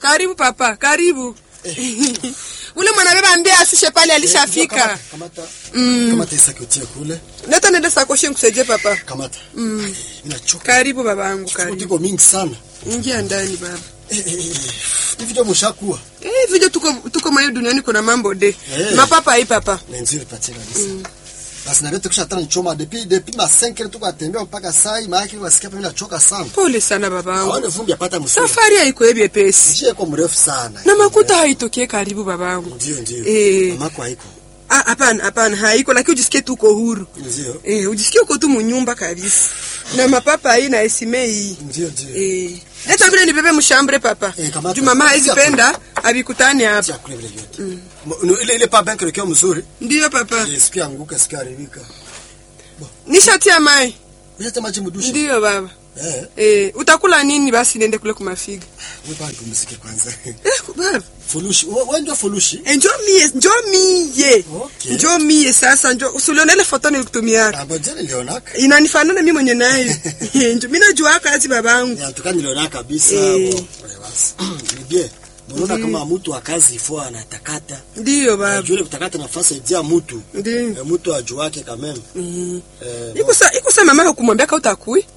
Karibu papa, karibu. Ule mwanabeba ambie asishe pale alishafika. Kamata. Mm. Kamata isaki utie kule. Leta nende sakoshi nikusaidie papa. Kamata. Mm. Mimi nachoka. Karibu babangu, Kitu karibu. kiko mingi sana. Ingia ndani baba. Eh, eh, eh. Hivi ndio mshakuwa. Eh, vile tuko tuko mwa duniani kuna mambo de. Eh. Mapapa hii papa. Na nzuri patia kabisa. Basi na leo kisha tana choma depuis depuis ma 5 heures tuko atembea mpaka saa hii maana yake wasikia mimi nachoka sana. Pole sana babangu. Haone vumbi apata msuri. Safari haiko ebye pesi. Njia iko mrefu sana. Na makuta haitokee karibu babangu. Ndio ndio. Eh. Mamako haiko. Ah, hapana, hapana, haiko lakini ujisikie tu uko huru. Ndio. Eh, ujisikie uko tu munyumba kabisa. Na mapapa hii na esime hii. Ndio ndio. Eh. Leta vile nibebe mshambre papa. Eh, kamata. Juu mama haizipenda abikutani hapa. Tia kule vile vyote. Mm. Ile ile pa bank ile mzuri. Ndiyo papa. Eh, sikia anguka sikia haribika. Nishatia mai. Unaleta maji mdushi. Ndiyo baba. Eh. Eh, utakula nini basi niende kule kumafiga? Wewe bado pumzike kwanza. Eh, baba. Fulushi. Wewe ndio fulushi. Eh, njoo mie, njoo mie. Okay. Njoo mie sasa, njoo. Usione ile foto nilikutumia. Amba jana nilionaka. Inanifanana mimi mwenye nayo. Eh, njoo mimi najua kazi babangu. Ya tukani niliona kabisa. Eh. Bon, basi. Ni bien. Unaona kama mtu wa kazi ifo anatakata. Ndiyo baba. Ajue kutakata nafasi ya mtu. Ndiyo. Eh, mtu ajuake kameme. Mm. Eh, Iko sa iko sa mama kumwambia ka utakui.